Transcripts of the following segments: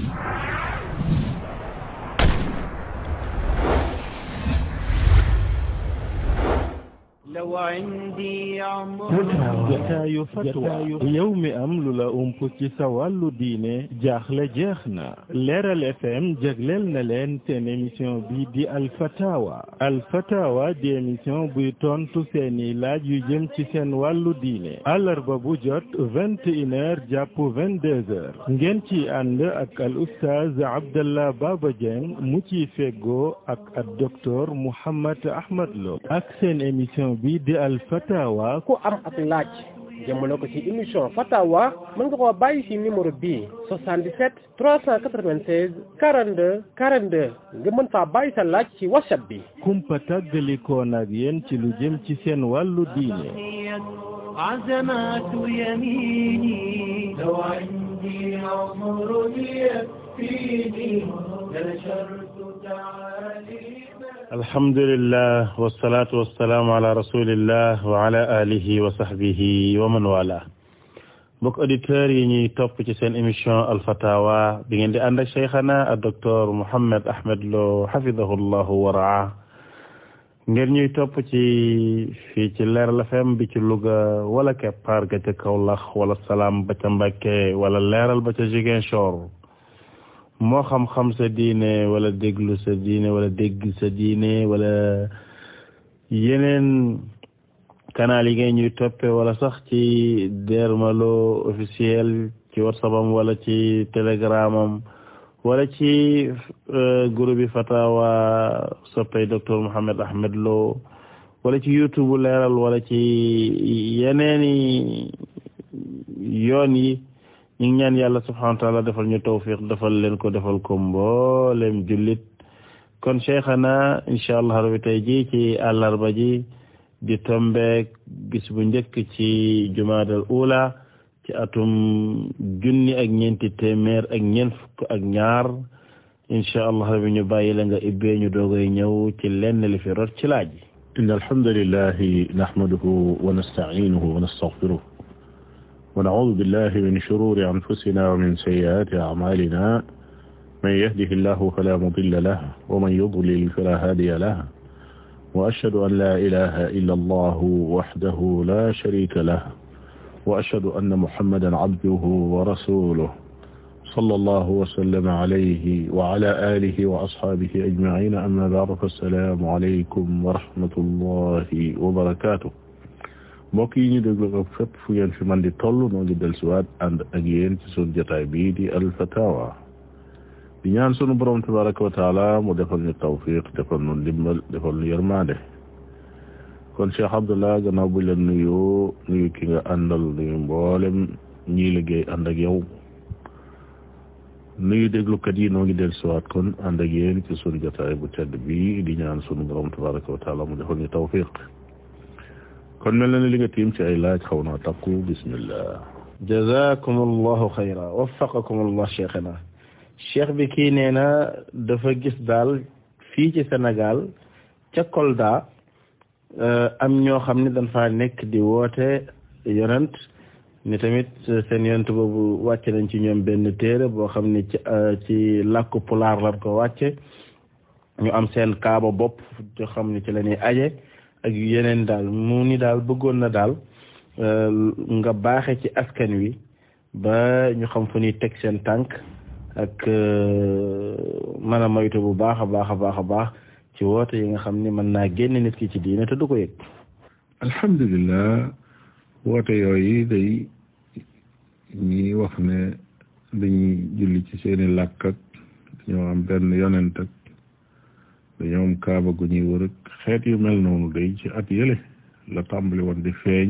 لو عندي عمر jataayu fatwa yow mi am lu la ump ci sa wàllu diine jaaxle jeex na leeral fm jagleel na leen seen émission bi di alfatawa alfatawa di émission buy tontu seeni laaj yu jëm ci seen wàllu diine àllarba bu jot vingt et une heures jàpp vingt deux heures ngeen ci ànd ak al oustaz abdallah baba dieng mu ciy feggoo ak ak docteur mouhammad ahmad lo ak seen émission bi di alfatawa ku am ak laaj jëmale ko ci émission fatawa mën nga koo bàyyi ci numéro bii 77 396 42 42 nga mën faa bàyyi sa laaj ci whatsapp bi kumpa tàggalikoon ak yéen ci lu jëm ci seen wàllu diine عزمات يميني لو عندي عمر يكفيني لنشرت تعاليم alhamdulillah wasalaatu wasalaamu ala rasulillah wa ala alihi wa sahbihi wa man wala mbokk auditeurs yi ñuy topp ci seen émission alfatawa bi ngeen di ànd ak cheikhana ak docteur Mouhammad Ahmad Lo hafidahu llahu wa raa ngeen ñuy topp ci fii ci Leeral FM bi ci Louga wala Keppaar ga ca Kaolack wala Salaam ba ca Mbacké wala Leeral ba ca Ziguinchor moo xam-xam sa diine wala déglu sa diine wala dégg sa diine wala yeneen canal yi ngay ñuy toppe wala sax ci Dermalo officiel ci whatsapp am wala ci telegram am wala ci groupe bi fatawa soppay docteur Mouhammad Ahmad Lo wala ci youtube leeral wala ci yeneeni yoon yi ñu ngi ñaan yàlla subhanahu wa taala defal ñu tawfiq defal leen ko defal ko mboolem jullit kon cheikhana incha allah rabbi tey ji ci àllarba ji di tombeek bis bu njëkk ci jumaadal ula ci atum junni ak ñeenti téeméer ak ñeent fukk ak ñaar incha allah rabbi ñu bàyyi la nga ibbee ñu doogay ñëw ci lenn li fi rot ci laaj إن الحمد لله نحمده ونستعينه ونستغفره ونعوذ بالله من شرور أنفسنا ومن سيئات أعمالنا من يهده الله فلا مضل له ومن يضلل فلا هادي له وأشهد أن لا إله إلا الله وحده لا شريك له وأشهد أن محمدا عبده ورسوله صلى الله وسلم عليه وعلى آله وأصحابه أجمعين أما بعد فالسلام عليكم ورحمة الله وبركاته mbokk yi ñu déglu ko fépp fu ngeen fi man di toll noo ngi dellusiwaat ànd ak yéen ci sunu jotaay bii di alfatawa di ñaan sunu borom tabaraka wa taala mu defal ñu tawfiq defal ñu ndimbal defal ñu yërmande kon Cheikh Abdallah gannaaw bu leen nuyu nuyu ki nga àndal nuyu mboolem ñii liggéey ànd ak yow nuyu déglukat yi noo ngi dellusiwaat kon ànd ak yéen ci sunu jotaay bu tedd bii di ñaan sunu borom tabaraka wa taala mu defal ñu tawfiq kon mel na ne li nga tiim ci ay laaj xaw naa takku bismillah jazakum allahu xayra waffaqakum allah cheikhana cheikh bi kii nee na dafa gis daal fii ci Sénégal ca Kolda am ñoo xam ne dañ faa nekk di woote yonent ni tamit seen yonent boobu wàcce nañ ci ñoom benn téere boo xam ne ci ci làkku pulaar lañ ko wàcce ñu am seen kaaba bopp yoo xam ne ci la ñuy aje ak yeneen daal mu ni daal bëggoon na daal nga baaxe ci askan wi ba ñu xam fu ñuy teg seen tànk ak mën a moytu bu baax a baax a baax a baax ci woote yi nga xam ni mën naa génn nit ki ci diine te du ko yëg alhamdulilah woote yooyu day ñi wax ne dañuy julli ci seeni làkk ak dañoo am benn yonent ak dañoo am kaaba gu ñuy wër ak xeet yu mel noonu day ci at yële la tàmbali woon di feeñ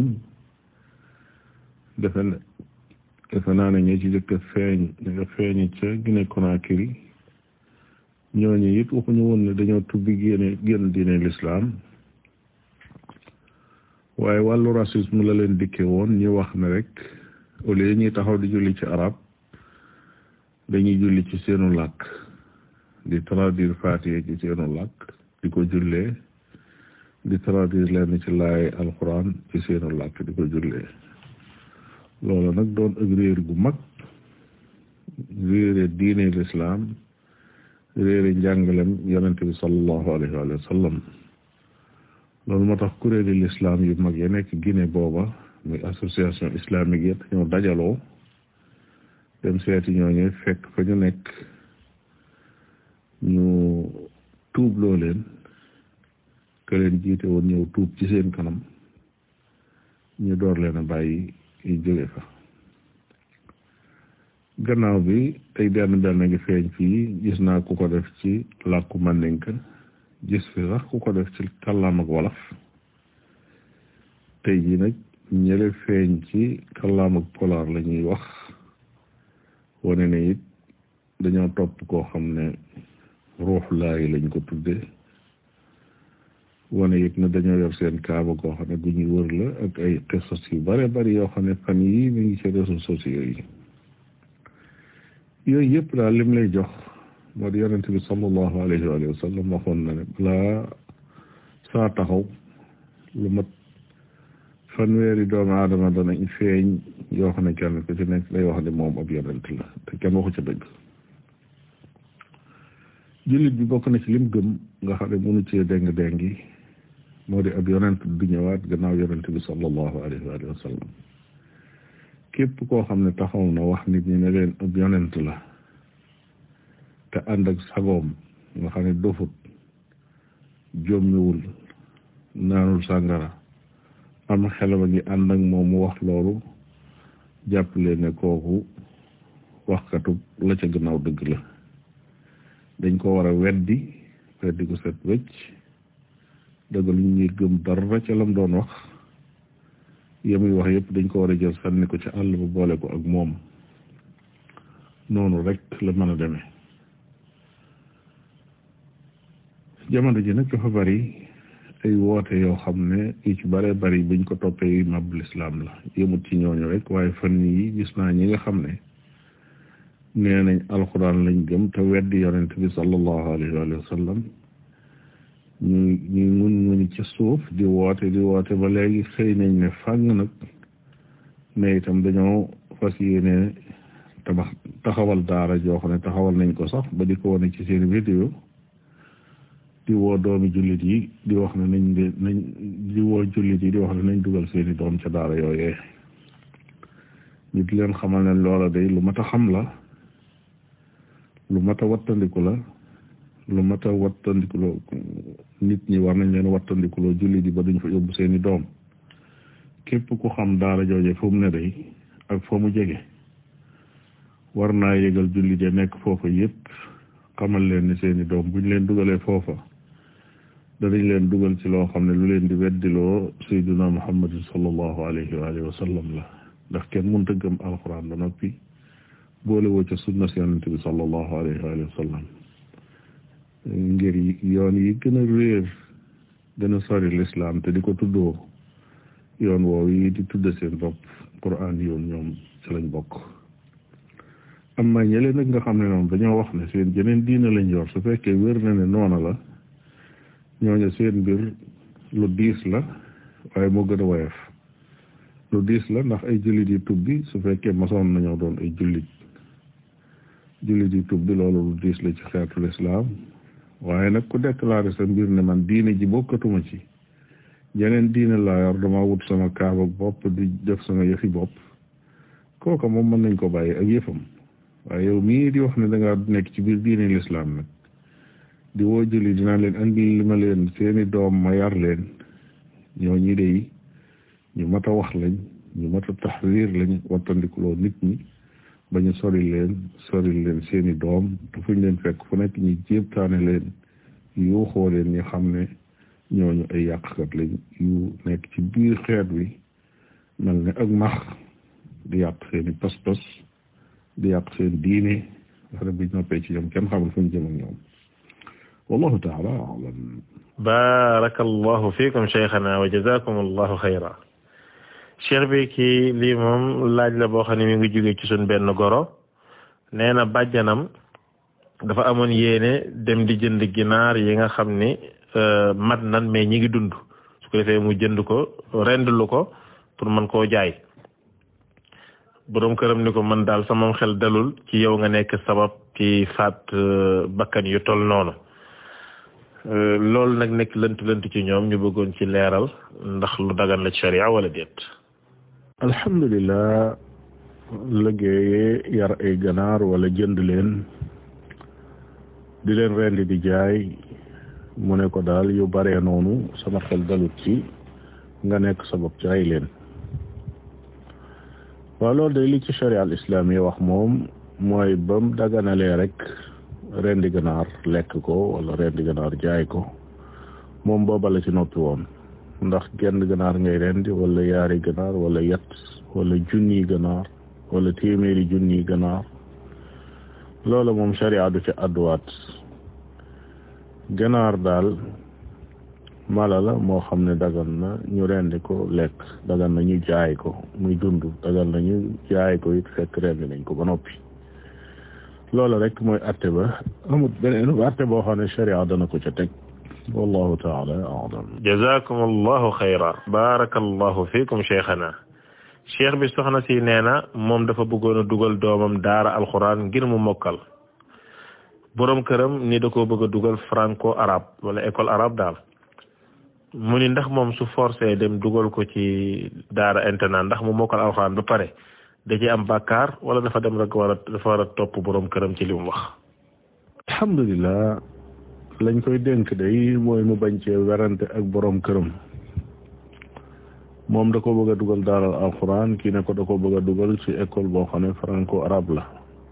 defe ne defe naa ne ñi ci jëkk a feeñ ñi nga feeñ ca Guinée Conakry ñooñu it waxuñu woon ne dañoo tubbi génne génn diine l'islam waaye wàllu racisme la leen dikke woon ñu wax ne rek au lieu ñuy taxaw di julli ci arab dañuy julli ci seenu làkk di traduire Faatiha ci seenu làkk di ko jullee di traduire leen ci laay alquran ci seenu làkk di ko jullee loolu nag doon ak réer gu mag réere réere diine lislaam réere njàngalem yonente bi sallallahu alayhi wa sallam loolu moo tax kuréeli lislaam yu mag ya nekk Guinée booba muy association islamique yi ñoo dajaloo dem seeti ñooñu fekk fa ñu nekk ñu tuubloo leen ke leen jiite woon ñëw tuub ci seen kanam ñu door leen a bàyyi ñu jóge fa gannaaw bi ay benn benn ngi feeñ fii gis naa ku ko def ci làkku mandinka gis fi sax ku ko def ci kàllaam ak wolof tey jii nag ñële feeñ ci kàllaam ak polaar la ñuy wax wane ne it dañoo topp koo xam ne ruux laay lañ ko tudde wane it ne dañoo yor seen kaaba koo xam ne gu ñuy wër la ak ay xisas yu bare bari yoo xam ne fan yii mi ngi ci réseaux sociaux yi yooyu yëpp daal lim lay jox moo di yonente bi sallallahu alayhi wa sallam waxoon na ne balaa saa taxaw lu mat fanweeri doomu aadama danañ feeñ yoo xam ne kenn ku ci nekk day wax ne moom ab yonent la te kenn waxu ca dëgg jullit bi bokk na ci lim gëm nga xam ne mënu cee déng déngi moo di ab yonent du ñëwaat gannaaw yonent bi sallallahu alayhi wa sallam képp koo xam ne taxaw na wax nit ñi ne leen ab yonent la te ànd ak sagoom nga xam ne dofut jommiwul naanul sàngara am xelam a ngi ànd ak moom mu wax loolu jàppale ne kooku waxkatu la ca gannaaw dëgg la dañ ko war a weddi weddi ko set wecc dëgg lu ñuy gëm dara ca lam doon wax yamuy wax yëpp dañ ko war a jël sànni ko ci àll ba boole ko ak moom noonu rek la mën a demee jamono ji nag dafa bari ay woote yoo xam ne yu ci bare bari buñ ko toppee yu mab lislaam la yëmut ci ñooñu rek waaye fan yi gis naa ñi nga xam ne nee nañ alxuraan lañ gëm te weddi yonent bi sallallahu alayhi wa sallam ñu ñu mun muni ci suuf di woote di woote ba léegi xëy nañ ne fàng nag ne itam dañoo fas yéene tabax taxawal daara joo xam ne taxawal nañ ko sax ba di ko wane ci seen vidéo di woo doomi jullit yi di wax ne nañ de nañ di woo jullit yi di wax ne nañ dugal seeni doom ca daara yooyee ñu di leen xamal ne loola day lu mat a xam la lu mat a wattandiku la lu mat a wattandikuloo nit ñi war nañ leen wattandikuloo jullit yi ba duñ fa yóbbu seeni doom képp ku xam daara jooje fu mu ne day ak fa mu jege war naa yëgal jullit ya nekk foofa yépp xamal leen ni seeni doom buñ leen dugalee foofa danañ leen dugal ci loo xam ne lu leen di weddiloo sayduna muhammadin sallallahu alayhi wa alihi wa sallam la ndax kenn mënta gëm alxuraan ba noppi boole woo ca sunna si yonente bi sallallahu alayhi wa alihi wa sallam ngir yoon yi gën a réer gën a sori lislaam te di ko tuddoo yoon woow yi di tudde seen bopp quran yoon ñoom ci lañ bokk am na ñële nag nga xam ne noonu dañoo wax ne seen jeneen diina lañ yor su fekkee wér na ne noona la ñooñu seen mbir lu diis la waaye moo gën a woyof lu diis la ndax ay jullit yi tubbi su fekkee masoon nañoo doon ay jullit jullit yi tubbi loolu lu diis la ci xeetu lislaam waaye nag ku déclaré sa mbir ne man diine ji bokkatuma ci jeneen diine laa yor dama wut sama kaaba bopp di def sama yëfi bopp kooka moom mën nañ ko bàyyi ak yëfam waaye yow mii di wax ne da ngaa nekk ci biir diine lislaam nag di woo julli dinaa leen andi li ma leen seeni doom ma yar leen ñoo ñi dey ñu mat a wax lañ ñu mat a taxriir lañ wattandikuloo nit ñi ba ñu sori leen sori leen seeni doom te fuñ leen fekk fu nekk ñu jéebtaane leen yuuxoo leen ñu xam ne ñooñu ay yàqkat lañ yu nekk ci biir xeet wi mel ne ak max di yàq seeni pas-pas di yàq seen diine nga xam ne buñ noppee ci ñoom kenn xamul fu ñu jëm ak ñoom wallahu taala alam barakallahu fiikum cheikhana wa jazakum allahu xayra cheikh bi kii lii moom laaj la boo xam ne mi ngi jóge ci suñ benn goro nee na bàjjanam dafa amoon yéene dem di jënd ginaar yi nga xam ni mat nan mais ñi ngi dund su ko defee mu jënd ko rendlu ko pour mën koo jaay boroom këram ni ko man daal sama xel dalul ci yow nga nekk sabab ci faat bakkan yu toll noonu loolu nag nekk lënt lënt ci ñoom ñu bëggoon ci leeral ndax lu dagan la ci sharia wala déet alhamdulilah liggéeye yar ay ganaar wala jënd leen di leen rendi di jaay mu ne ko daal yu baree noonu sama xel dalut ci nga nekk sabab ci rey leen waaw loolu de li ci sharia al islam yi wax moom mooy bam daganalee rek rendi ganaar lekk ko wala rendi ganaar jaay ko moom booba la ci noppi woon ndax genn ganaar ngay rendi wala yaari ganaar wala yet wala junni ganaar wala téeméeri junni ganaar loola moom sharia du ci àdduwaat ganaar daal mala la moo xam ne dagan na ñu rendi ko lekk dagan na ñu jaay ko muy dund dagan na ñu jaay ko it fekk rendi nañ ko ba noppi loola rek mooy atte ba amut beneen atte boo xam ne sharia dana ko ca teg wallahu taala alam jazakum allahu xayra barakallahu fikum cheikhana cheikh bi soxna si nee na moom dafa bëggoon a dugal doomam daara alxuraan ngir mu mokkal boroom këram ni da ko bëgg a dugal franco arabe wala école arabe daal mu ni ndax moom su forcé dem dugal ko ci daara internat ndax mu mokkal alxuraan ba pare da ci am bàkkaar wala dafa dem rek war a dafa war a topp boroom këram ci li mu wax alhamdulilah lañ koy dénk day mooy mu bañ cee werante ak boroom këram moom da ko bëgg a dugal daaral alxuraan kii ne ko da ko bëgg a dugal ci école boo xam ne franco arabe la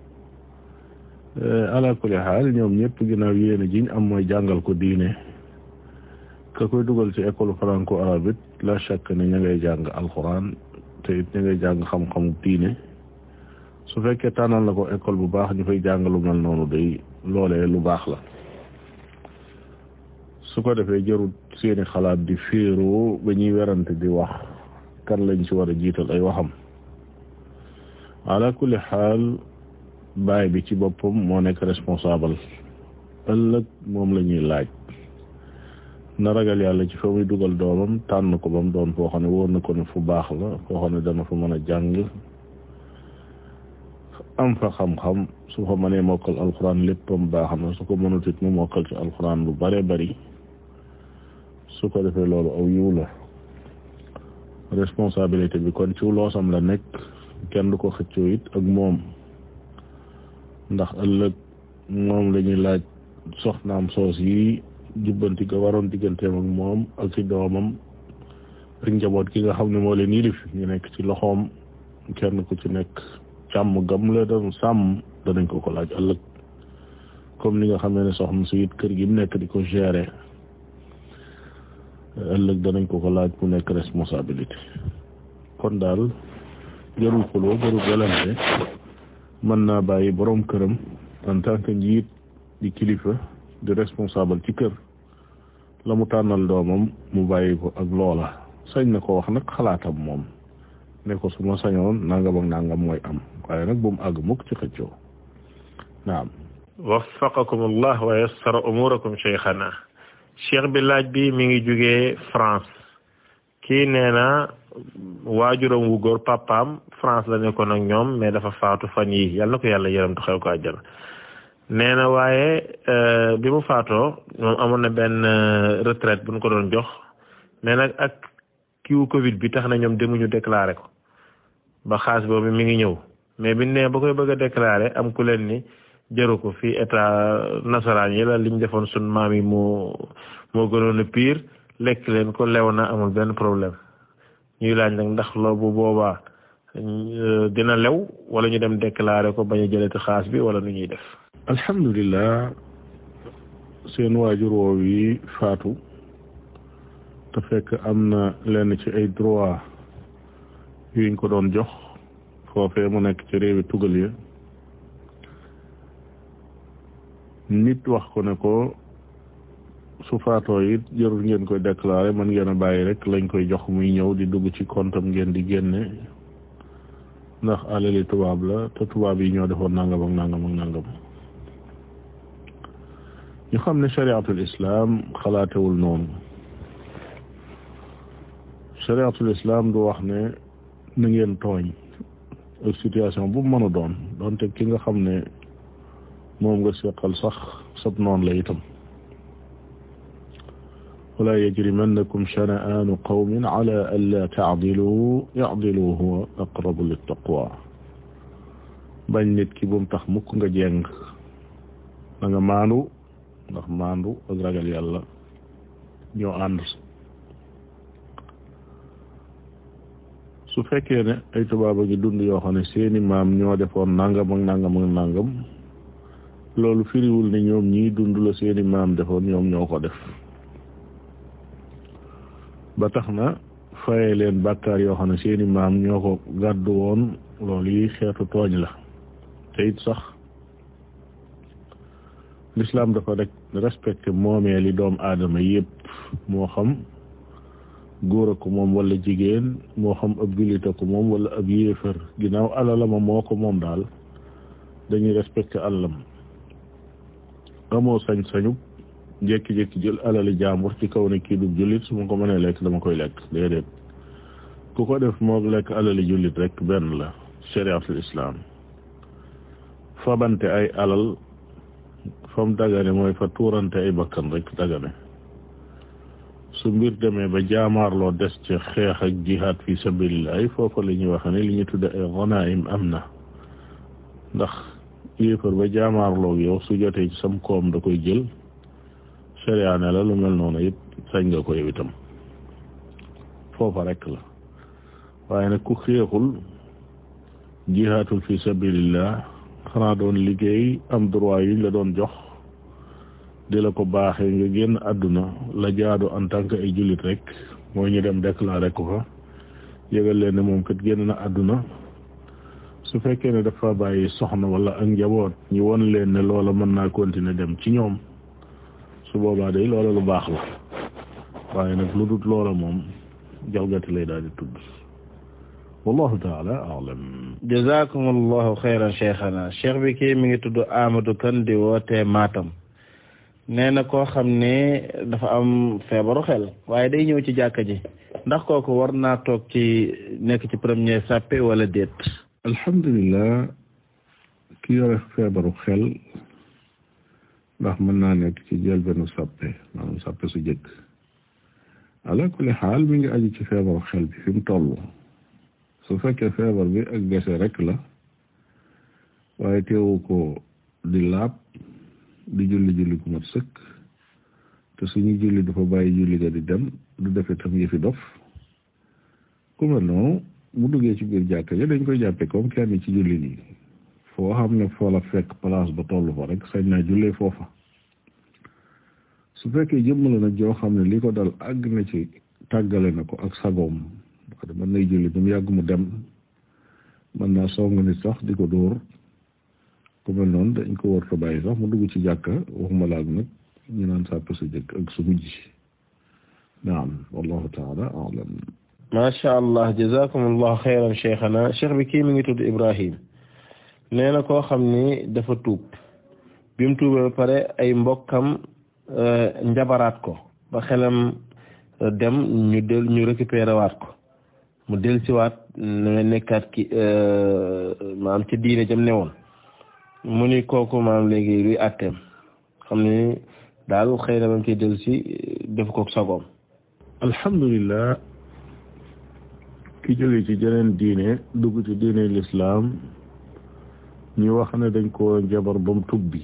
ala kulli xaal ñoom ñëpp ginnaaw yéene jiñ am mooy jàngal ko diine ka koy dugal ci école franco arabe it la chaque ne ña ngay jàng alxuraan te it ña ngay jàng xam-xamu diine su fekkee tànnal na ko école bu baax ñu fay jàng lu mel noonu day loolee lu baax la su ko defee jarut seeni xalaat di féeroo ba ñuy werante di wax kan lañ ci war a jiital ay waxam ala kulli xaal baay bi ci boppam moo nekk responsable ëllëg moom la ñuy laaj na ragal yàlla ci fa muy dugal doomam tànn ko ba mu doon foo xam ne wóor na ko ne fu baax la foo xam ne dana fa mën a jàng am fa xam-xam su fa mënee mokkal alxuraan léppam baax na su ko mënut it mu mokkal ci alxuraan lu bare bari su ko defee loolu aw yiw la responsabilité bi kon ci loosam la nekk kenn du ko xëccoo it ak moom ndax ëllëg moom la ñuy laaj soxnaam soos yi jubbanti ga waroon digganteem ak moom ak ci doomam ak njaboot ki nga xam ne moo leen yilif ñu nekk ci loxoom kenn ku ci nekk càmm gam la doon sàmm danañ ko ko laaj ëllëg comme ni nga xamee ne soxna si it kër gi mu nekk di ko gérer ëllëg danañ ko ko laaj mu nekk responsabilité kon daal jarul xuloo jarul welante mën naa bàyyi borom këram en tant que njiit di kilifa di responsable ci kër la mu tànnal doomam mu bàyyi ko ak loola sañ na ko wax nag xalaatam moom ne ko su ma sañoon nangam ak nangam mooy am waaye nag bu mu àgg mukk ci xëccoo naam waffaqakum allah wa yassara umurakum cheikhana cheikh bi laaj bi mi ngi jugee France kii nee na waajuram wu góor papaam France la nekkoon ak ñoom mais dafa faatu fan yi yàlla na ko yàlla yërëm tu xew ko àjjana nee na waaye bi mu faatoo moom amoon na benn retraite bu ñu ko doon jox mais nag ak kiwu Covid bi tax na ñoom demuñu déclaré ko ba xaas boobu mi ngi ñëw mais biñ ne ba koy bëgg a déclaré am ku leen ni jëru ko fii état nasaraan yi la liñ defoon sun maam yi moo moo gënoon a pire lekk leen ko lew na amul benn problème ñuy laaj nag ndax loo bu boobaa dina lew wala ñu dem déclaré ko bañ a jëlati xaas bi wala nu ñuy def alhamdulilah seen waajur woow yi faatu te fekk am na lenn ci ay droit yuñ ko doon jox foofee mu nekk ci réewi tugal ya nit wax ko ne ko su faatoo it jarul ngeen koy déclaré man ngeen a bàyyi rek lañ koy jox muy ñëw di dugg ci kontam ngeen di génne ndax alali tubaab la te tubaab yi ñoo defoon nangam ak nangam ak nangam ñu xam ne chariatul islam xalaatewul noonu chariatul islam du wax ne na ngeen tooñ ak situation bu mën a doon doonte ki nga xam ne moom nga seqal sax sab noon la itam wala yajrimannakum shana'aanu qawmin ala an la taadilu yaadilu huwa aqrabu littaqwa bañ nit ki bu mu tax mukk nga jeng da nga maandu ndax maandu ak ragal yàlla ñoo ànd su fekkee ne ay tubaaba gi dund yoo xam ne seeni maam ñoo defoon nangam ak nangam ak nangam loolu firiwul ne ñoom ñii dund la seeni maam defoon ñoom ñoo ko def ba tax na faye leen bàkkaar yoo xam ne seeni maam ñoo ko gàddu woon loolu yi xeetu tooñ la te it sax l'islam dafa rek respecté moomee li doom aadama yépp moo xam góor a ko moom wala jigéen moo xam ab jullit a ko moom wala ab yéefar ginnaaw alalama moo ko moom daal dañuy respecté alalam amoo sañ-sañu jékki-jékki jël alali jaambur ci kaw ne kii du jullit su ma ko mënee lekk dama koy lekk déedéet ku ko def moo lekk alali jullit rek benn la chariatul islam fabante ay alal fam dagane mooy fa tuurante ay bakkan rek dagane su mbir demee ba jaamaarloo des ci xeex ak jihaad fi sabilillah foofa la ñuy wax ne li ñu tudde ay ganaim am na ndax yéefar ba jaamaarloo yow su jotee ci sam koom da koy jël sharia ne la lu mel noonu it sañ nga ko yow itam foofa rek la waaye nag ku xeexul jihaatul fi sabilillah xanaa doon liggéey am droit yuñ la doon jox di la ko baaxee nga génn àdduna la jaadu en tant que ay jullit rek mooy ñu dem déclaré ko fa yëgal leen ne moom kat génn na àdduna su fekkee ne dafa bàyyi soxna wala ak njaboot ñu won leen ne loola mën naa continuer dem ci ñoom su boobaa day loola lu baax la waaye nag lu dut loola moom jalgati lay daal di tudd wallahu taala alam jazakum allahu xayran cheikhana cheikh bi kii mi ngi tudd Amadou Kane di wootee Matam nee na koo xam ne dafa am feebaru xel waaye day ñëw ci jàkka ji ndax kooku war naa toog ci nekk ci premier sàppe wala déet alhamdulilah ki yore feebaru xel ndax mën naa nekk ci jëlbenu sàppe maanaam sàppe su jëkk ala kulli xaal mi ngi aju ci feebaru xel bi fi mu toll su fekkee feebar bi ak gese rek la waaye teewu ko di laab di julli julli ku mat sëkk te suñu julli dafa bàyyi julli ga di dem du defe tam yëfi dof ku mel noonu mu duggee ci biir jàkka ja dañ koy jàppe comme kenn ci julli nii foo xam ne foo la fekk place ba toll fa rek sañ naa jullee foofa su fekkee jëmmala nag joo xam ne li ko dal àgg na ci tàggale na ko ak sagoom wax mën nay julli ba mu yàgg mu dem mën naa song nit sax di ko dóor ku mel noonu dañ ko war fa bàyyi sax mu dugg ci jàkka waxuma laag nag ñu naan sàpp su jëkk ak su mujj naam wallahu taala alam macha allah jazakum allahu xayran cheikhana cheikh bi kii mi ngi tudd Ibrahim nee na koo xam ni dafa tuub bi mu tuubee ba pare ay mbokkam njabaraat ko ba xelam dem ñu del ñu récupéré waat ko mu del siwaat ne nekkaat ki maam ci diine jam ne woon mu ni kooku maam léegi luy àtteem xam ni daal xëy na ba mu ciy del si def ko sagoom alhamdulilah ki jóge ci jeneen diine dugg ci diine lislaam ñu wax ne dañ ko njabar ba mu tubbi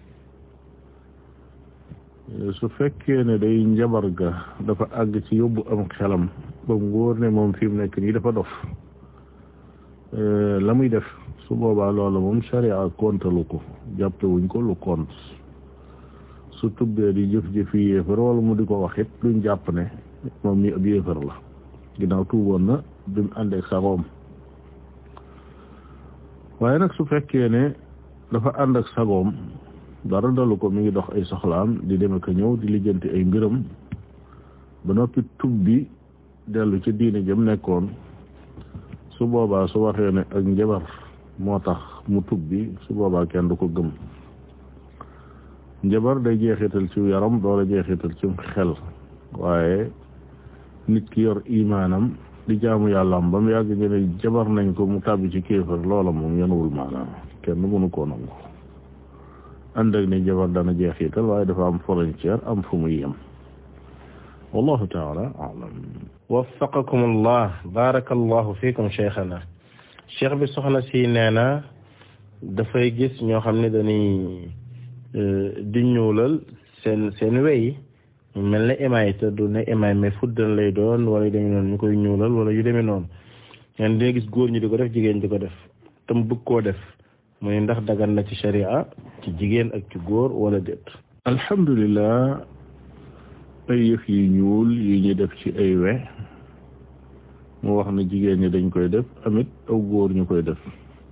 su fekkee ne day njabar ga dafa àgg ci yóbbu am xelam ba mu wóor ne moom fi mu nekk nii dafa dof la muy def su boobaa loola moom sharia kontalu ko jàppe wuñ ko lu kont su tubbee di jëf-jëfi yéefar wala mu di ko wax it duñ jàpp ne moom mi ab yéefar la ginnaaw tuuboon na bi mu ànd ak sagoom waaye nag su fekkee ne dafa ànd ak sagoom dara dalu ko mi ngi dox ay soxlaam di dem ak ñëw di lijjanti ay mbiram ba noppi tubbi dellu ci diine jëm nekkoon su boobaa su waxee ne ak njabar moo tax mu tubbi su boobaa kenn du ko gëm njabar day jeexital ci yaram doola jeexital ci xel waaye nit ki yor imaanam di jaamu yàlla am ba mu yàgg ñu ne jabar nañ ko mu tàbbi ci kéefar loola moom yenuwul maanaam kenn mënu koo nangu ànd ak ne jabar dana jeexital waaye dafa am frontière am fu muy yem wallahu taala alam waffaqakum allah barakallahu fikum cheikhana cheikh bi soxna si nee na dafay gis ñoo xam ne dañuy di ñuulal seen seen wey mu mel ne émaay te du ne émaay mais fuddan lay doon wala yu demee noonu ñu koy ñuulal wala yu demee noonu ñen dina gis góor ñi di ko def jigéen di ko def te mu bëgg koo def mu ne ndax dagan na ci sharia ci jigéen ak ci góor wala déet alhamdulilah ay yëf yi ñuul yi ñu def ci ay we mu wax na jigéen ñi dañ koy def amit aw góor ñu koy def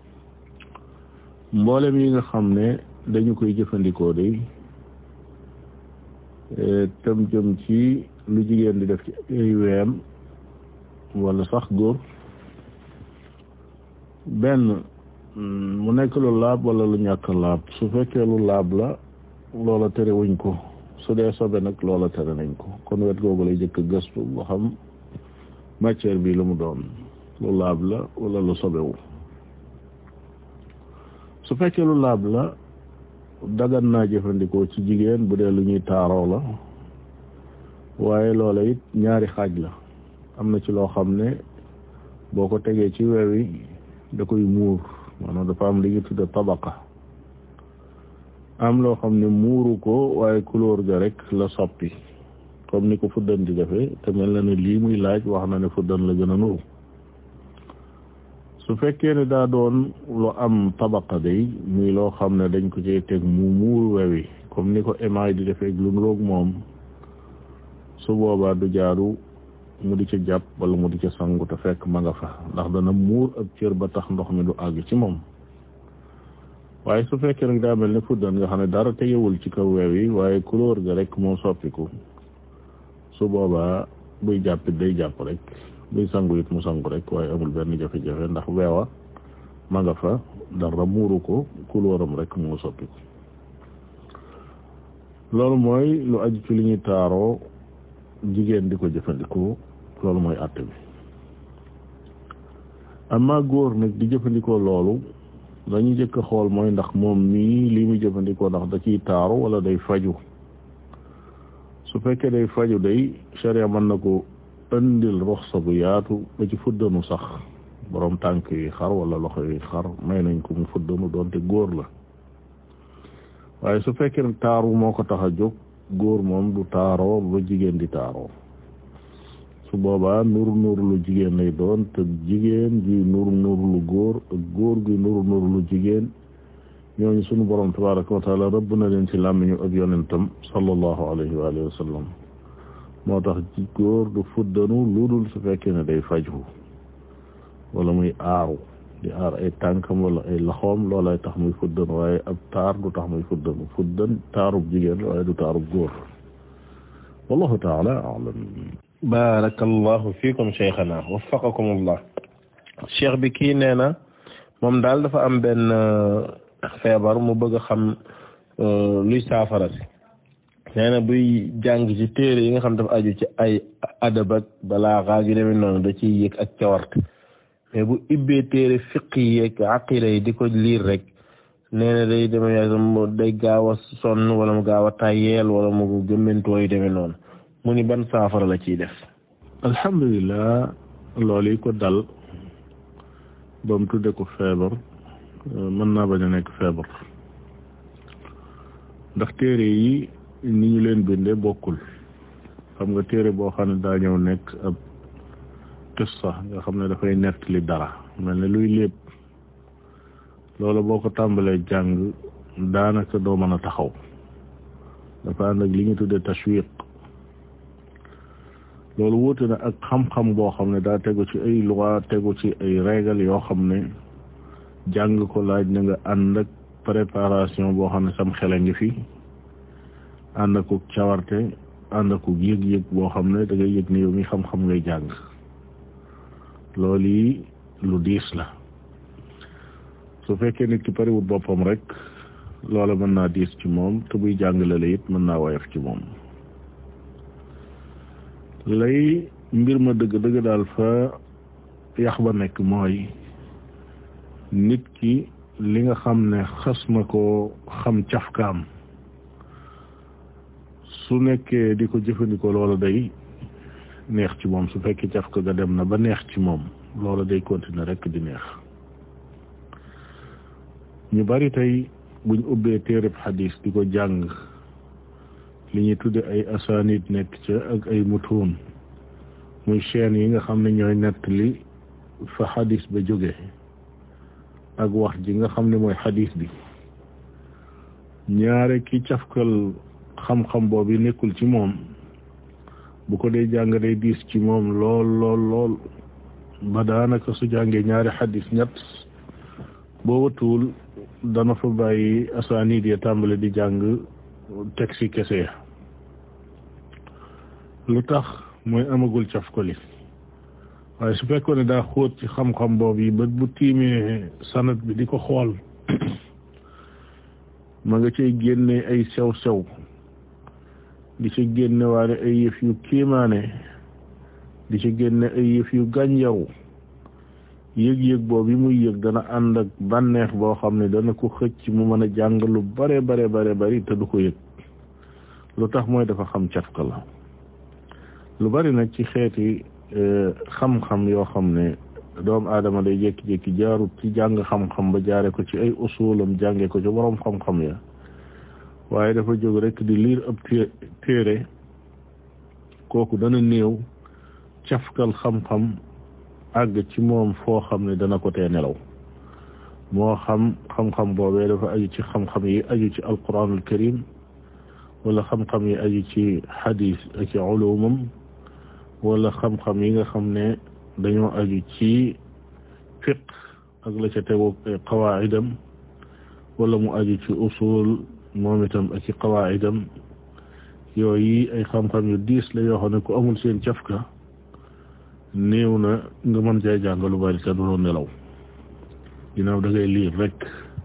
mboolem yi nga xam ne dañu koy jëfandikoo day tam jëm ci lu jigéen di def ci ay weem wala sax góor benn mu nekk lu laab wala lu ñàkk laab su fekkee lu laab la loola tere wuñ ko su dee sobe nag loola tere nañ ko kon wet googu lay jëkk gëstu ba xam matière bi lu mu doon lu laab la wala lu sobewu su fekkee lu laab la dagan naa jëfandikoo ci jigéen bu dee lu ñuy taaroo la waaye loola it ñaari xaaj la am na ci loo xam ne boo ko tegee ci wewi da koy muur maanaam dafa am li ñu tudde tabaqa am loo xam ne muuru ko waaye couleur ga rek la soppi comme ni ko fuddan di defee te mel na ne lii muy laaj wax na ne fuddan la gën a nuru su fekkee ne daa doon lu am tabaqa day muy loo xam ne dañ ko cay teg mu muur wewi comme ni ko émaay di defee lu nuroog moom su boobaa du jaaru mu di ca jàpp wala mu di ca sangu te fekk ma nga fa ndax dana muur ab cër ba tax ndox mi du àgg ci moom waaye su fekkee nag daa mel ne fuddan nga xam ne dara tegewul ci kaw weew yi waaye couleur ga rek moo soppiku su boobaa buy jàppit day jàpp rek buy sangu it mu sangu rek waaye amul benn jafe-jafe ndax weewa ma nga fa dara muuru ko couleuram rek moo soppiku loolu mooy lu aju ci li ñuy taaroo jigéen di ko jëfandikoo loolu mooy àtte bi amma góor nag di jëfandikoo loolu dañuy jëkk a xool mooy ndax moom mii li muy jëfandikoo ndax da ciy taaru wala day faju su fekkee day faju day sharia mën na ko indil roxsa bu yaatu ba ci fuddanu sax borom tànk yi xar wala loxo yi xar may nañ ko mu fuddanu doonte góor la waaye su fekkee ne taaru moo ko tax a jóg góor moom du taaroo ba jigéen di taaroo su boobaa nur nur lu jigéen lay doon te jigéen gi nur nur lu góor ak góor gi nur nur lu jigéen ñooñu sunu borom tabaraka wa taala rëbb na leen ci làmmiñu ak yonentam sallallahu alayhi wa alihi wa sallam moo tax ci góor du fuddanu lu dul su fekkee ne day faju wala muy aaru di aar ay tànkam wala ay laxoom loolay tax muy fuddan waaye ab taar du tax muy fuddanu fuddan taarub jigéen waaye du taarub góor wallahu taala alam barakallahu fiikum cheikhana waffaqakum allah cheikh bi kii nee na moom daal dafa am benn feebar mu bëgg a xam luy saafara si nee na buy jàng ci téere yi nga xam dafa aju ci ay adab ak balaaxa gi demee noonu da ciy yëg ak cawarte mais bu ibbee téere fiq yi ak aqida yi di ko liir rek nee na day demee yàgg day gaaw a sonn wala mu gaaw a tàyyeel wala mu gëmmentoo yu demee noonu mu ni ban saafara la ciy def alhamdulilah loolu yi ko dal ba mu tudde ko feebar mën naa bañ a nekk feebar ndax téere yi ni ñu leen bindee bokkul xam nga téere boo xam ne daa ñëw nekk ab qissa nga xam ne dafay nettali dara mel ne luy lépp loolu boo ko tàmbalee jàng daanaka doo mën a taxaw dafa ànd ak li ñu tuddee tashwiq loolu wuute na ak xam-xam boo xam ne daa tegu ci ay loi tegu ci ay règle yoo xam ne jàng ko laaj na nga ànd ak préparation boo xam ne sam xel a ngi fi ànd ak cawarte ànd ak yëg-yëg boo xam ne da ngay yëg ne yow mi xam-xam ngay jàng loolu yi lu diis la su fekkee nit ki pariwut boppam rek loola mën naa diis ci moom te buy jàngale la it mën naa woyof ci moom lay mbir ma dëgg dëgg daal fa yax ba nekk mooy nit ki li nga xam ne xas na ko xam cafkaam su nekkee di ko jëfandikoo loola day neex ci moom su fekkee cafka ga dem na ba neex ci moom loola day continuer rekk di neex ñu bari tey buñ ubbee téereb xadis di ko jàng li ñuy tudde ay asanid nekk ca ak ay mutuun muy chaîne yi nga xam ne ñooy nettali fa xadis ba jóge ak wax ji nga xam ne mooy xadis bi ñaare ki cafkal xam-xam boobu nekkul ci moom bu ko dee jàng day diis ci moom lool lool lool ba daanaka su jàngee ñaari xadis ñett boo watuwul dana fa bàyyi asaanid ya tàmbale di jàng teg si kese lu tax mooy amagul cafkali waaye su fekkoon ne daa xóot ci xam-xam boobu yi ba bu tiimee sanat bi di ko xool ma nga cay génne ay sew-sew di ci génne waale ay yëf yu kiimaane di ci génne ay yëf yu gànjaru yëg-yëg boobu yi muy yëg dana ànd ak bànneex boo xam ne dana ko xëcc mu mën a jàng lu bare bare bare bari te du ko yëg lu tax mooy dafa xam cafka la lu bari nag ci xeeti xam-xam yoo xam ne doomu aadama day jékki-jékki jaarut ci jàng xam-xam ba jaare ko ci ay usulam jànge ko ci boroom xam-xam ya waaye dafa jóg rek di liir ab téere kooku dana néew cafkal xam-xam àgg ci moom foo xam ne dana ko tee nelaw moo xam xam-xam boobee dafa aju ci xam-xam yi aju ci alquranul karim wala xam-xam yi aju ci xadis ak ci ulumam wala xam-xam yi nga xam ne dañoo aju ci fiq ak la ca tegu ay qawaidam wala mu aju ci usul moom itam ak ci qawaidam yooyu ay xam-xam yu diis la yoo xam ne ku amul seen cafka néew na nga mën cee jàng lu bari te du nelaw ginnaaw da ngay liir rek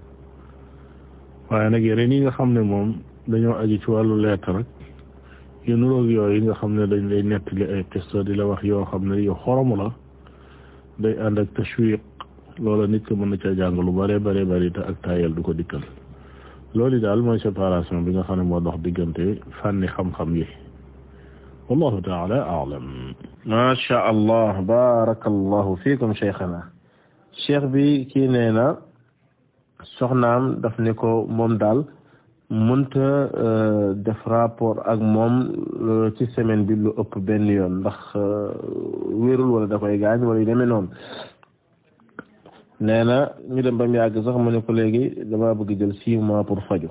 waaye nag yeneen yi nga xam ne moom dañoo aju ci wàllu lettre rek yu nuroog yooyu nga xam ne dañ lay nettali ay qissa di la wax yoo xam ne yu xoromu la day ànd ak tashwiq loola nit ko mën na caa jàng lu bare bare bari te ak taayal du ko dikkal loolu daal mooy séparation bi nga xam ne moo dox diggante fànni xam-xam yi wallahu taala aalam macha allah barakallahu fiikum cheikhana cheikh bi kii nee na soxnaam daf ne ko moom daal mënta def rapport ak moom ci semaine bi lu ëpp benn yoon ndax wérul wala da koy gaañ wala yu demee noonu nee na ñu dem ba mu yàgg sax mu ne ko léegi dama bëgg jël six mois pour faju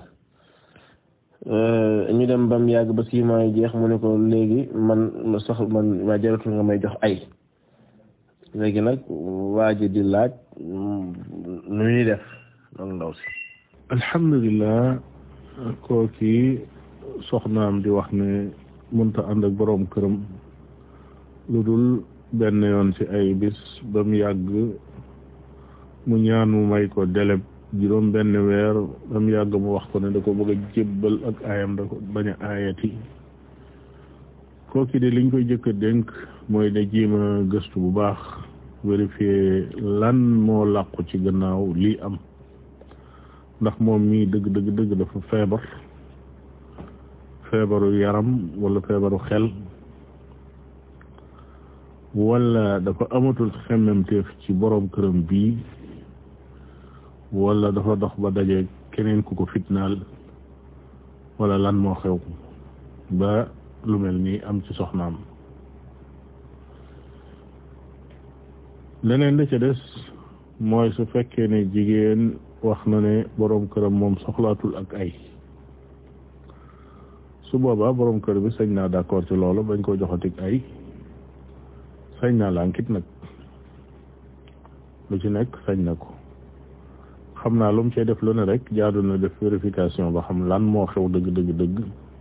ñu dem ba mu yàgg ba six mois yi jeex mu ne ko léegi man sax man waa jaratul nga may jox ay léegi nag waa ji di laaj nu ñuy def loolu ndaw si alhamdulilah kooki soxnaam di wax ne mënta ànd ak boroom këram lu dul benn yoon ci ay bis ba mu yàgg mu ñaan mu may ko deleb juróom benn weer ba mu yàgg mu wax ko ne da ko bëgg a jébbal ak aayam da ko bañ a aayati kooki de liñ koy jëkk a dénk mooy ne jiima gëstu bu baax vérifier lan moo làqu ci gannaaw lii am ndax moom mii dëgg dëgg dëgg dafa feebar feebaru yaram wala feebaru xel wala dafa amatul xemmemteef ci borom këram bii wala dafa dox ba daje keneen ku ko fitnaal wala lan moo xew ba lu mel nii am ci soxnaam leneen la ca des mooy su fekkee ne jigéen wax na ne boroom këram moom soxlaatul ak ay su boobaa boroom kër bi sañ naa d'accord ci loolu bañ koo joxatik ay sañ naa lànkit nag lu ci nekk sañ na ko xam naa lu mu cee def lu ne rek jaadu na def vérification ba xam lan moo xew dëgg dëgg dëgg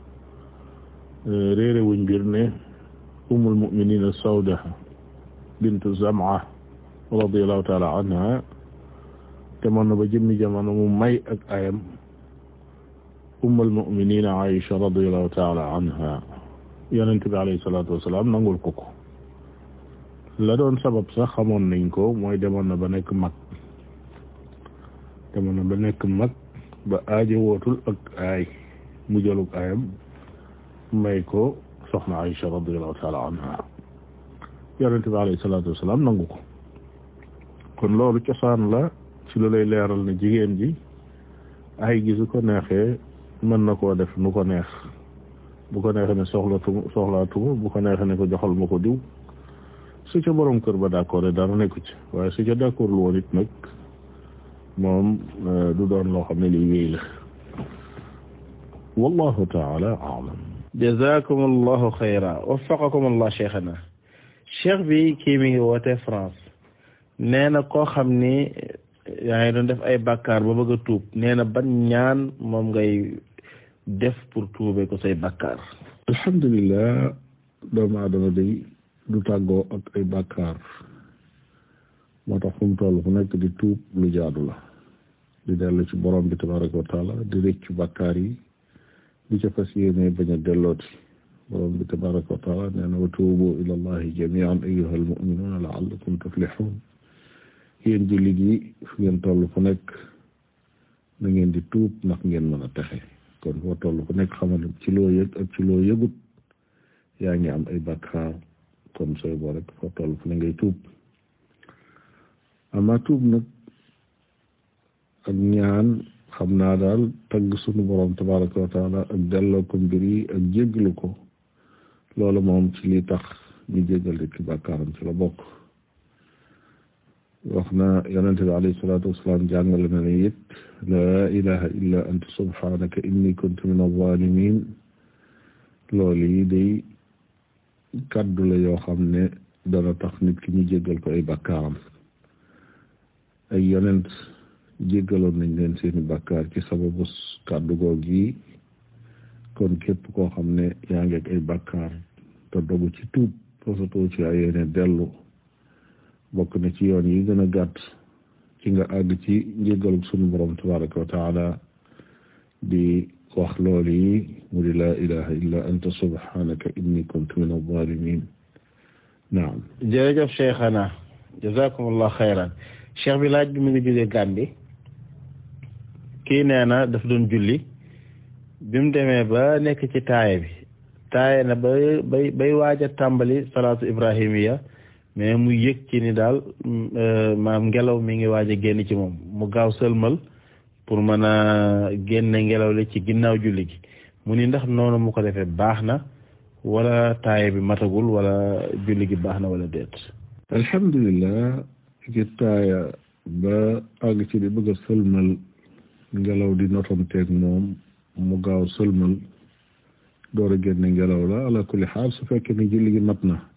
réere wuñ mbir ne umul muminina sawda bintu zama radiallahu taala anha te mën na ba jëmmi jamono mu may ak ayam ummul muminina aïcha radiallahu taala anha yonent bi alayhi salaatu wasalaam nangul ko ko la doon sabab sax xamoon nañ ko mooy demoon na ba nekk mag demoon na ba nekk mag ba aajo wootul ak aay mu jëlug aayam may ko soxna Aïcha radiallahu taala anha yonente bi alayhi salaatu wasalaam nangu ko kon loolu cosaan la ci lu lay leeral ne jigéen ji ay gi su ko neexee mën na koo def nu ko neex bu ko neexee ne soxlatuma soxlaatuma bu ko neexee ne ko joxal ma ko diw su ca borom kër ba d'accord dara nekku ci waaye su ca d'accord lu woon it nag moom du doon loo xam ne lii wéy la wallahu taala alam jazakum allahu xayra waffaqakum allah cheikhana cheikh bi kii mi ngi woote France nee na koo xam ni yaa ngi doon def ay bàkkaar ba bëgg a tuub nee na ban ñaan moom ngay def pour tuube ko say bàkkaar alhamdulilah doomu aadama day du tàggoo ak ay bàkkaar moo tax fu mu toll fu nekk di tuub lu jaadu la di dellu ci borom bi tabaraka wa taala di rëccu bàkkaar yi di ca fas yéene bañ a dellooti borom bi tabaraka wa taala nee na wa tuubu ila allahi jamian ayuha almuminuuna laallakum tuflixuun yéen jullit yi fu ngeen toll fu nekk na ngeen di tuub ndax ngeen mën a texe kon foo toll fu nekk xamal ci loo yëg ak ci loo yëgut yaa ngi am ay bàkkaar kon sooy boo rek foo toll fu ne ngay tuub ama tuub nag ak ñaan xam naa daal tagg sunu borom tabaraka wa taala ak delloo ko mbir yi ak jéggalu ko loolu moom ci li tax ñu jéggal ki bàkkaaram ci la bokk wax na yonente bi alayhi salaatu wasalaam jàngale na ne it laa ilaha illa anta subhanaka inni kuntu min alzalimin loolu yi day kàddu la yoo xam ne dana tax nit ki ñu jéggal ko ay bàkkaaram ay yonent jéggaloon nañ leen seeni bàkkaar ci sababu kàddu goog yi kon képp koo xam ne yaa ngi ak ay bàkkaar te dogu ci tuub fasatoo ci ay yéene dellu bokk na ci yoon yi gën a gàtt ci nga àgg ci njéggalu sunu borom tabaraka wa taala di wax loolu yi mu di laa ilaha illa anta subhanaka inni kuntu min alzalimin naam jërëjëf cheikhana jazakumullah xayran cheikh bi laaj bi mu ngi jógee Gàmbi kii nee na daf doon julli bi mu demee ba nekk ci taaye bi taaye na ba bay bay waaj a tàmbali salaatu ibrahimiya mais mu yëg ci ni daal maam ngelaw mi ngi waaj a génn ci moom mu gaaw sëlmal pour mën a génne ngelaw li ci ginnaaw julli gi mu ni ndax noonu mu ko defee baax na wala taaye bi matagul wala julli gi baax na wala déet alhamdulilah ci taaya ba àgg ci di bëgg a sëlmal ngelaw di notonteeg moom mu gaaw sëlmal door a génne ngelaw la ala kulli xaal su fekkee ne julli gi mat na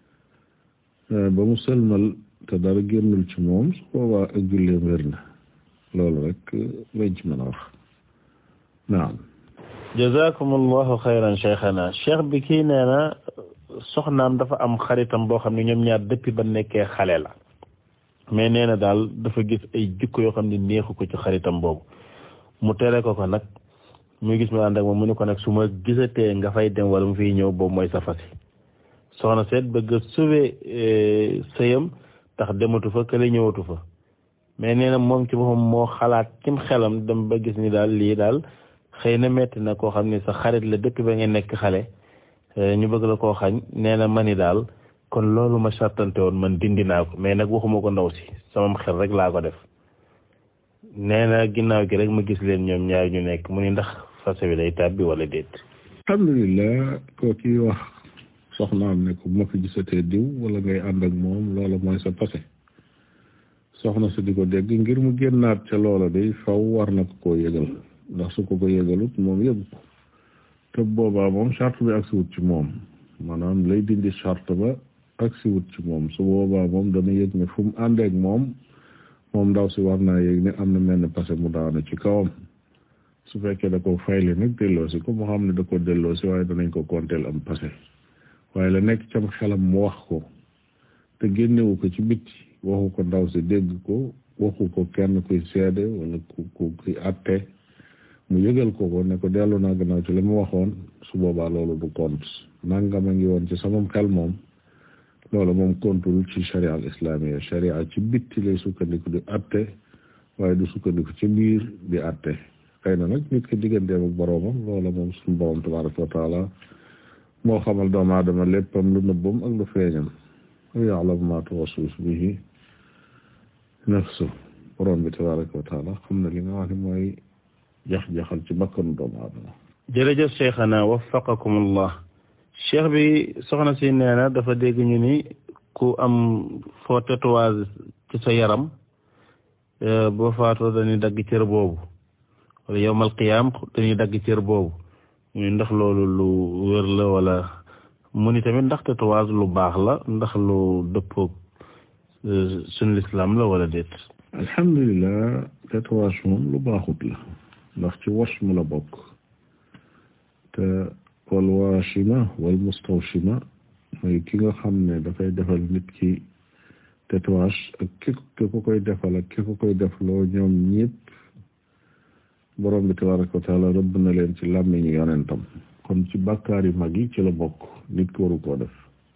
ba mu sëlmal te dara génnul ci moom su boobaa ak julleem wér na loolu rek lañ ci mën a wax naam jazakum allahu xayran cheikhana cheikh bi kii nee na soxnaam dafa am xaritam boo xam ne ñoom ñaar depuis ba nekkee xale la mais nee na daal dafa gis ay jikko yoo xam ne neexu ko ci xaritam boobu mu tere ko ko nag muy gis mu ànd ak moom mu ne ko nag su ma gisatee nga fay dem wala mu fiy ñëw boobu mooy sa fasi soxna seet bëgg a sauver sëyam tax dematu fa kële ñëwatu fa mais nee na moom ci boppam moo xalaat cim xelam dem ba gis ni daal lii daal xëy na metti na koo xam ni sa xarit la depuis ba ngeen nekk xale ñu bëgg la koo xañ nee na ma ni daal kon loolu ma sartante woon man dindi naa ko mais nag waxuma ko ndaw si sama xel rek laa ko def nee na ginnaaw gi rek ma gis leen ñoom ñaar ñu nekk mu ni ndax fase bi day tàbbi wala déet alhamdulilah koo kii wax soxnaam ne ko bu ma fi gisatee diw wala ngay ànd ak moom loola mooy sa passé soxna si di ko dégg ngir mu génnaat ca loola day faw war na ko koo yëgal ndax su ko ko yëgalut moom yëgu ko te boobaa moom charte bi agsi wut ci moom maanaam lay dindi charte ba agsi wut ci moom su boobaa moom dana yëg ne fu mu àndeek moom moom ndaw si war naa yëg ne am na mel ne passé mu daanu ci kawam su fekkee da ko fayle nag delloosi ko moo xam ne da ko delloosi waaye danañ ko konteel am passé waaye la nekk cam xelam mu wax ko te génnewu ko ci bitti waxu ko ndaw si dégg ko waxu ko kenn kuy seede wala ku ku kuy atte mu yëgal ko ko ne ko dellu naa gannaaw ci li mu waxoon su boobaa loolu du compte nangam a ngi woon ci samam xel moom loola moom kontul ci sharia al islamia sharia ci bitti lay sukkandiku di atte waaye du sukkandiku ci biir di atte xëy na nag nit ki digganteem ak boroomam loola moom suñu borom tabaraka wa taala moo xamal doomu aadama léppam lu nëbbam ak lu feeñam wa ya'lamu ma tuwaswis bihi nafsu borom bi tabaraka wa taala xam na li nga wax ne mooy jax-jaxal ci bakkanu doomu aadama jërëjëf cheikhana waffaqakumullah cheikh bi soxna si nee na dafa dégg ñu ni ku am foo tatouage ci sa yaram boo faatoo dañuy dagg cër boobu wala yowmal qiyaam dañuy dagg cër boobu ñu ndax loolu lu wér la wala mu ni tamit ndax tatouage lu baax la ndax lu dëppoog suñu lislaam la wala déet alhamdulilah tatouage moom lu baaxut la ndax ci wash mu la bokk te wal waashima wal mustawshima mooy ki nga xam ne dafay defal nit ki tatouage ak ki ki ko koy defal ak ki ko koy defloo ñoom ñëpp borom bi tabaraka wa taala rëbb na leen ci làmmiñu yonentam kon ci bàkkaar yu mag yi ci la bokk nit ko waru koo def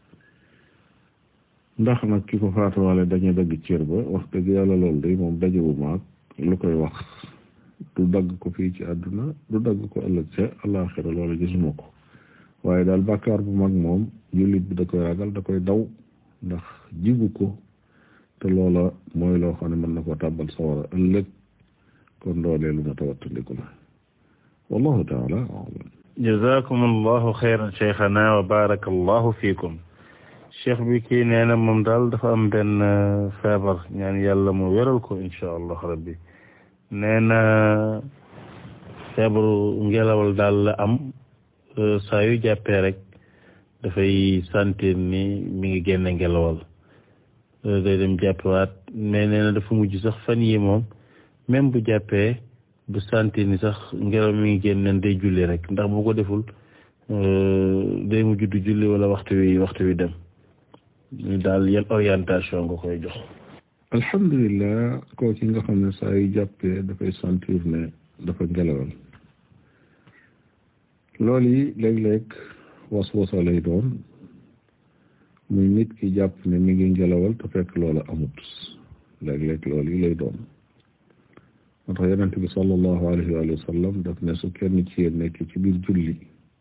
ndax nag ki ko faatuwaale dañu dagg cër ba wax dëgg yàlla loolu day moom dajewu maag lu koy wax du dagg ko fii ci àdduna du dagg ko ëllëg ca àllaaxira loolu gisuma ko waaye daal bàkkaar bu mag moom jullit bi da koy ragal da koy daw ndax jigu ko te loola mooy loo xam ne mën na ko tàbbal sawara ëllëg kon loolee lu ma tawattandiku la wallahu taala alam jazakum allahu xayran cheikhana wa baraka allahu fiikum cheikh bi kii nee na moom daal dafa am benn feebar ñaan yàlla mu wéral ko incha allah rabbi nee na feebaru ngelawal daal la am saa yu jàppee rek dafay sentir ni mi ngi génne ngelawal day dem jàppewaat mais nee na dafa mujj sax fan yi moom même bu jàppee bu sentir ni sax ngelaw mi ngi génne day julli rek ndax bu ko deful day mujj du julli wala waxtu wi waxtu wi dem ñu daal yan orientation nga koy jox alhamdulilah koo ki nga xam ne saa yu jàppee dafay sentir ne dafa ngelawal loolu yi léeg-léeg was-wasa lay doon muy nit ki jàpp ne mi ngi ngelawal te fekk loola amut léeg-léeg loolu yi lay doon moo tax yonente bi sallallahu alayhi wa sallam daf ne su kenn ci yéen nekk ci biir julli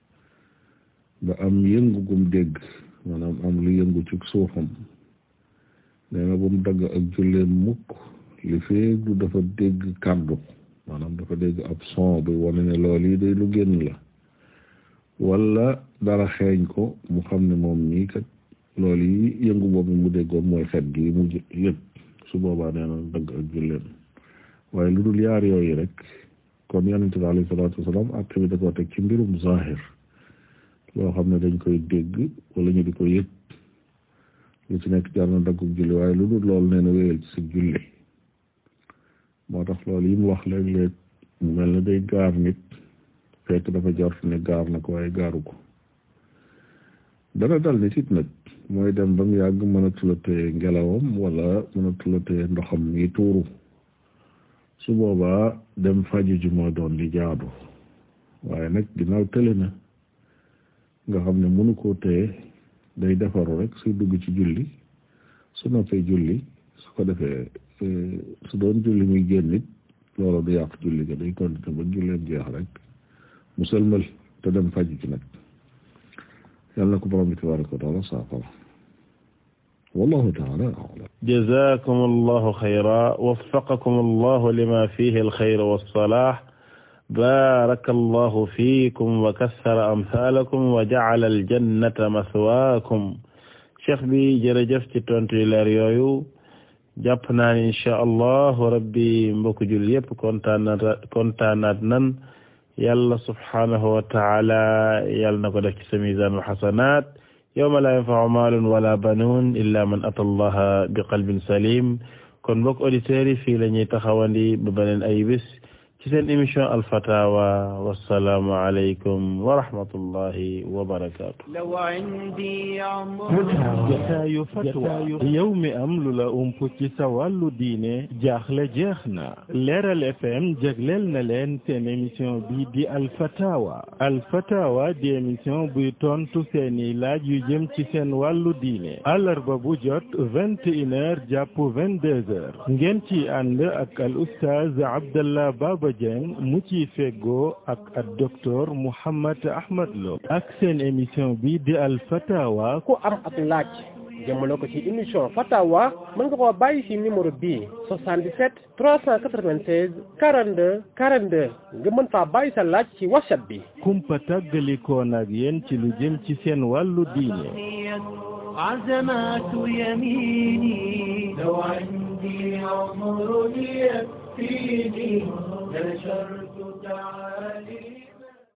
ba am yëngu gum dégg maanaam am lu yëngu ci suufam nee na bu mu dagg ak julleen mukk li feeg du dafa dégg kàddu maanaam dafa dégg ab son bi wane ne loolu yi day lu génn la wala dara xeeñ ko mu xam ne moom nii kat loolu yi yëngu boobu mu déggoon mooy xet gi mu yëg su boobaa nee na dagg ak julleen waaye lu dul yaar yooyu rek kon yonente bi alayhi salaatu wasalaam atte bi da koo teg ci mbirum zahir loo xam ne dañ koy dégg wala ñu di ko yëg lu ci nekk jar na daggug julli waaye lu dul loolu nee na wéyal ci sa julli moo tax loolu yi mu wax léeg-léeg mu mel ne day gaar nit fekk dafa jort ne gaar na ko waaye gaaru ko dana dal nit it nag mooy dem ba mu yàgg mënatula téye ngelawam wala mënatula téye ndoxam yi tuuru su boobaa dem faju ji moo doon li jaadu waaye nag ginnaaw tële na nga xam ne mënu koo téye day defaru rek suy dugg ci julli su noppee julli su ko defee su doon julli muy génn it loolu du yàq julli ga day continuer ba julleen jeex rek mu sëlmal te dem faj ci nag yàlla na ko borom bi tabaraka wa taala saafara wallahu taala alam jazakum allahu xayra waffaqakum allahu lima fihi alxayr wassalah baraka allahu fiikum wa kassara amthalakum wa jacala aljannata mathwaakum cheikh bi jërëjëf ci tontu yu leer yooyu jàpp naa ni incha allahu rabbi mbokk jul yëpp kontaanaat kontaanaat nan yàlla subhaanahu wa taala yàlla na ko def ci sa miisaan wa xasanaat yawma laa yanfau maalun wala banuun illa man ata allaha bi qalbin salim kon mbokk auditeurs yi fii la ñuy taxawandi ba beneen ay bis ci seen émission alfatawa wasalaamu aleykum wa rahmatullahi wa barakaatu لو عندي عمر jataayu fatwa yow mi am lu la ump ci sa wàllu diine jaaxle jeex na leeral fm jagleel na leen seen émission bi di alfatawa alfatawa di émission buy tontu seeni laaj yu jëm ci seen wàllu diine àllarba bu jot vingt et une heures jàpp vingt deux heures ngeen ci ànd ak al oustaz abdallah baba dieng mu ci feggoo ak ak docteur mouhammad ahmad lo ak seen émission bi di alfatawa ku am ab laaj jëmale ko ci émission fatawa mën nga koo bàyyi ci numéro bii 77 396 42 42 nga mën faa bàyyi sa laaj ci whatsapp bi kumpa tàggalikoon ak yéen ci lu jëm ci seen wàllu diine عزمات يميني لو عندي عمر يكفيني لنشرت